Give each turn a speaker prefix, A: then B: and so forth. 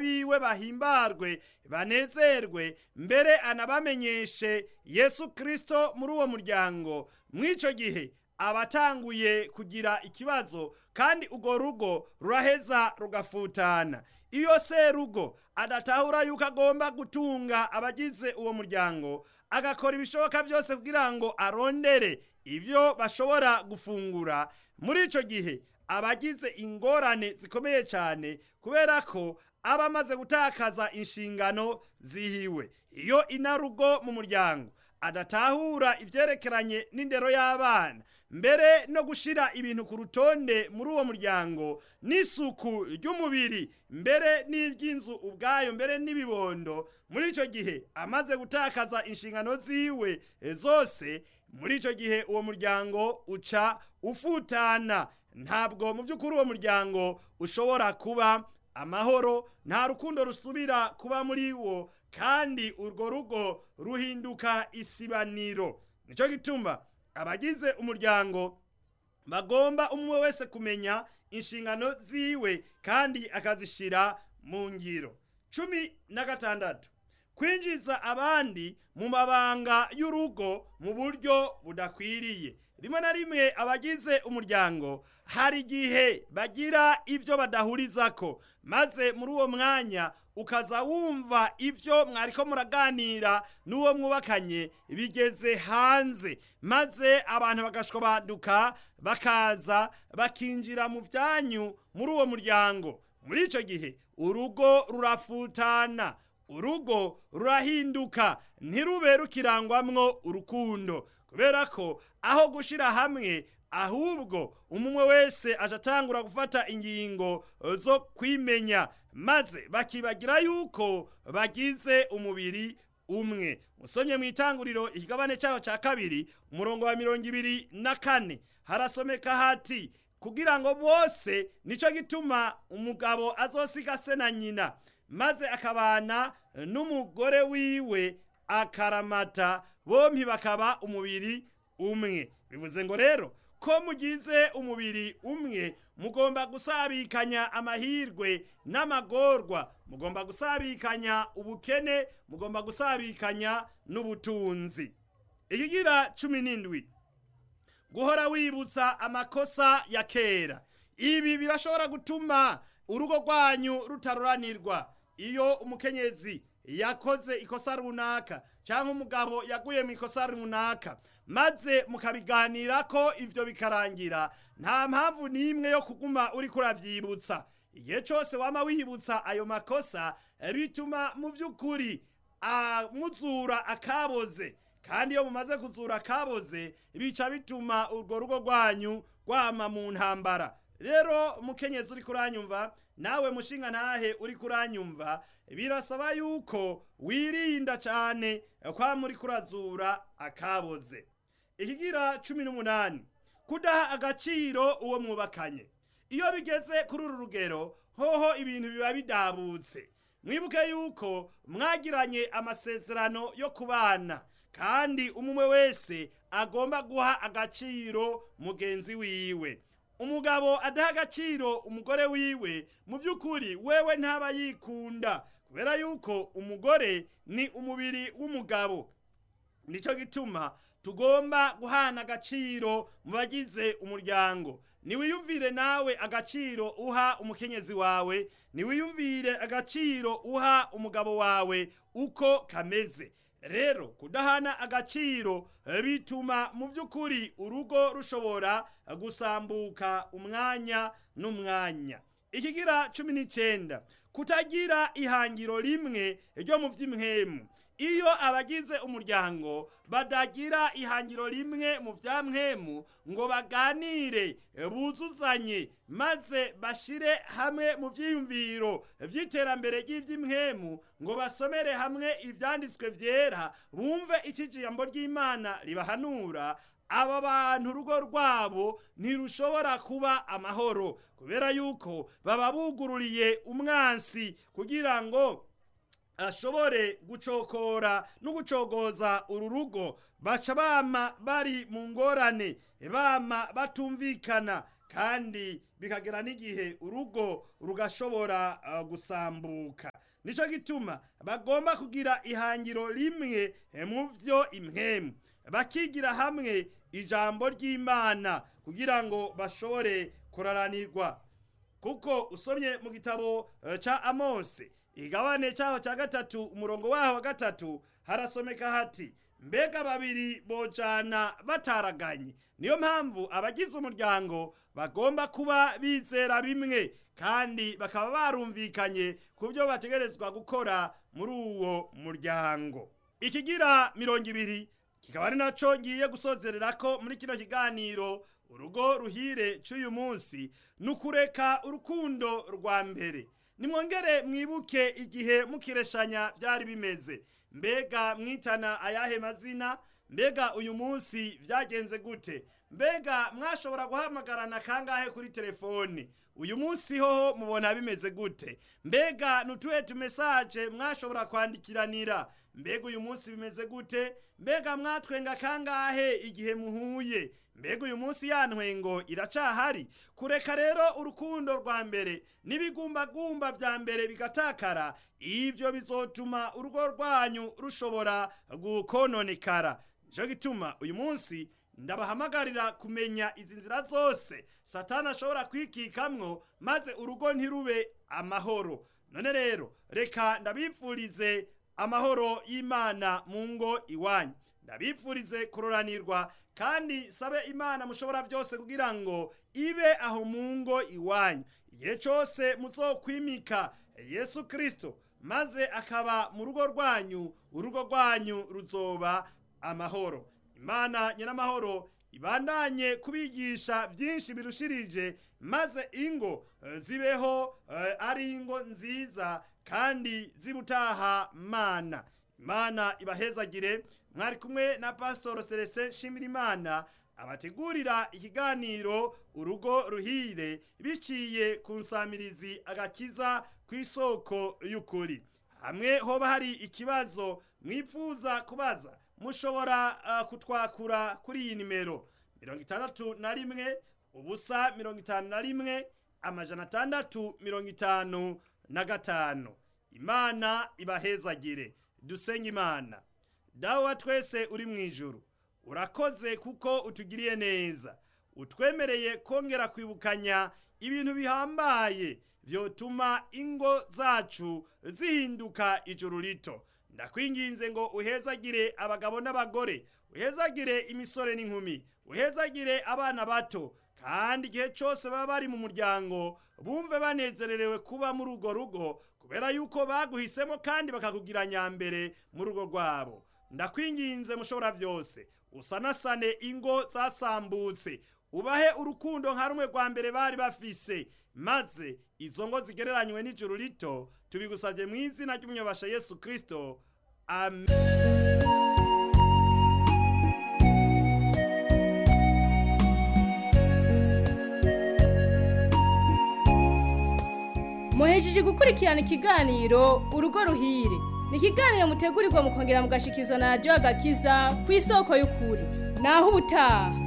A: abiwe bahimbarwe banezerwe mbere anabamenyeshe yesu kirisito muri uwo muryango mw'icyo gihe abatanguye kugira ikibazo kandi urwo rugo ruraheza rugafutana iyo serugo adatahura yuko agomba gutunga abagize uwo muryango agakora ibishoboka byose kugira ngo arondere ibyo bashobora gufungura muri icyo gihe abagize ingorane zikomeye cyane kubera ko aba amaze gutakaza inshingano zihiwe iyo inarugo mu muryango adatahura ibyerekeranye n'indero y'abana mbere no gushyira ibintu ku rutonde muri uwo muryango n'isuku ry'umubiri mbere n'iry'inzu ubwayo mbere n'ibibondo muri icyo gihe amaze gutakaza inshingano ziwe zose muri icyo gihe uwo muryango uca ufutana ntabwo mu by'ukuri uwo muryango ushobora kuba amahoro nta rukundo rusubira kuba muri wo kandi urwo rugo ruhinduka isibaniro nicyo gituma abagize umuryango bagomba umwe wese kumenya inshingano ziwe kandi akazishyira mu ngiro cumi na gatandatu kwinjiza abandi mu mabanga y'urugo mu buryo budakwiriye rimwe na rimwe abagize umuryango hari igihe bagira ibyo badahurizako maze muri uwo mwanya ukaza wumva ibyo mwariko muraganira n'uwo mwubakanye bigeze hanze maze abantu bagashwabaduka bakaza bakinjira mu byanyu muri uwo muryango muri icyo gihe urugo rurafutana urugo rurahinduka ntirube rukirangwamwo urukundo kubera ko aho gushyira hamwe ahubwo umwe wese atatangura gufata ingingo zo kwimenya maze bakibagira yuko bagize umubiri umwe usomye mu itanguriro ikigabane cyaho cya kabiri umurongo wa mirongo ibiri na kane harasomeka hati kugira ngo bose nicyo gituma umugabo azosiga se na nyina maze akabana n'umugore wiwe akaramata bombi bakaba umubiri umwe bivuze ngo rero ko mugize umubiri umwe mugomba gusabikanya amahirwe n'amagorwa mugomba gusabikanya ubukene mugomba gusabikanya n'ubutunzi ikigira cumi n'indwi guhora wibutsa amakosa ya kera ibi birashobora gutuma urugo rwanyu rutaruranirwa iyo umukenyezi yakoze ikosa runaka cyangwa umugabo yaguye mu ikosa runaka maze mukabiganira ko ibyo bikarangira nta mpamvu n'imwe yo kuguma uri kurabyibutsa igihe cyose waba wibutsa ayo makosa bituma mu by'ukuri muzura akaboze kandi iyo mumaze kuzura akaboze bica bituma urwo rugo rwanyu rwama mu ntambara rero mukenyezi uri kuranyumva nawe mushinga ntahe uri kuranyumva birasaba yuko wirinda cyane kwa muri kurazura akaboze ikigira cumi n'umunani kudaha agaciro uwo mwubakanye iyo bigeze kuri uru rugero hoho ibintu biba bidabutse mwibuke yuko mwagiranye amasezerano yo kubana kandi umwe wese agomba guha agaciro mugenzi wiwe umugabo adaha agaciro umugore wiwe mu by'ukuri wewe ntaba yikunda kubera yuko umugore ni umubiri w'umugabo nicyo gituma tugomba guhana agaciro mu bagize umuryango niwiyumvire nawe agaciro uha umukenyezi wawe niwiyumvire agaciro uha umugabo wawe uko kameze rero kudahana agaciro bituma mu by'ukuri urugo rushobora gusambuka umwanya n'umwanya ikigira cumi n'icyenda kutagira ihangiro rimwe ryo mu by'imwemu iyo abagize umuryango badagira ihangiro rimwe mu bya mwemu ngo baganire buzuzanye maze bashyire hamwe mu byiyumviro by'iterambere ry'iby'imwemu ngo basomere hamwe ibyanditswe byera bumve iki jambo ry'imana ribahanura aba bantu urugo rwabo ntirushobora kuba amahoro kubera yuko baba bugururiye umwansi kugira ngo ashobore gucokora no gucogoza uru rugo baca bama bari mu ngorane bama batumvikana kandi bikagera n'igihe urugo rugashobora uh, gusambuka nico gituma bagomba kugira ihangiro rimwe mu vyo impwemu bakigira hamwe ijambo ry'imana kugira ngo bashobore kuraranirwa kuko usomye mu gitabo eh, ca amosi igabane cyaho cya gatatu umurongo waho wa gatatu harasomeka hati mbega babiri bojana bataraganye niyo mpamvu abagize umuryango bagomba kuba bizera bimwe kandi bakaba barumvikanye ku byo bategerezwa gukora muri uwo muryango ikigira mirongo ibiri kikaba ari naco ngiye gusozerera ko muri kino kiganiro urugo ruhire c'uyu munsi ni ukureka urukundo rwa mbere nimwongere mwibuke igihe mukireshanya byari bimeze mbega mwitana ayahe mazina mbega uyu munsi byagenze gute mbega mwashobora guhamagarana kangahe kuri telefone uyu munsi hoho mubona bimeze gute mbega nutuhe tumesaje mwashobora kwandikiranira mbega uyu munsi bimeze gute mbega mwatwenga kangahe igihe muhuye mbega uyu munsi ya ntwengo iracahari kureka rero urukundo rwa mbere n'ibigumbagumba vya mbere bigatakara ivyo bizotuma urugo rwanyu rushobora gukononekara nico gituma uyu munsi ndabahamagarira kumenya izi nzira zose satani ashobora kwikikamwo maze urugo ntirube amahoro none rero reka ndabipfurize amahoro y'imana mu ngo iwanyu ndabipfurize kuroranirwa kandi sabe imana mushobora byose kugira ngo ibe aho mu ngo iwanyu igihe cyose muzokwimika yesu kirisito maze akaba mu rugo rwanyu urugo rwanyu ruzoba amahoro imana nyiramahoro ibandanye kubigisha byinshi birushirije maze ingo eh, zibeho eh, ari ingo nziza kandi zibutaha mana imana ibahezagire mwari kumwe na pasitoro celestin nshimirimana abategurira ikiganiro urugo ruhire biciye ku nsamirizi agakiza ku isoko y'ukuri hamwe hoba hari ikibazo mwipfuza kubaza mushobora uh, kutwakura kuri iyi nimero mirongo itandatu na rimwe ubusa mirongo itanu na rimwe amajana atandatu mirongo itanu na gatanu imana ibahezagire dusenye imana dawe wa twese uri mu ijuru urakoze kuko utugiriye neza utwemereye kongera kwibukanya ibintu bihambaye vyotuma ingo zacu zihinduka ijuru rito ndakwinginze ngo uhezagire abagabo n'abagore uhezagire imisore n'inkumi uhezagire abana bato kandi igihe cyose baba bari mu muryango bumve banezererewe kuba muri urwo rugo kubera yuko baguhisemo kandi bakakugira nyambere mu rugo rwabo ndakwinginze mushobora byose usanasane ingo zasambutse ubahe urukundo nka rumwe rwa mbere bari bafise maze izo ngo zigereranywe n'ijuru rito tubigusabye mu izina ry'umunyabasha yesu kirisito amen
B: muhejeje gukurikirana ikiganiro urugo ruhire ni ikiganiro mutegurirwa mukongera mugashikizwa na radiyo agakiza ku isoko y'ukuri naho ubutaha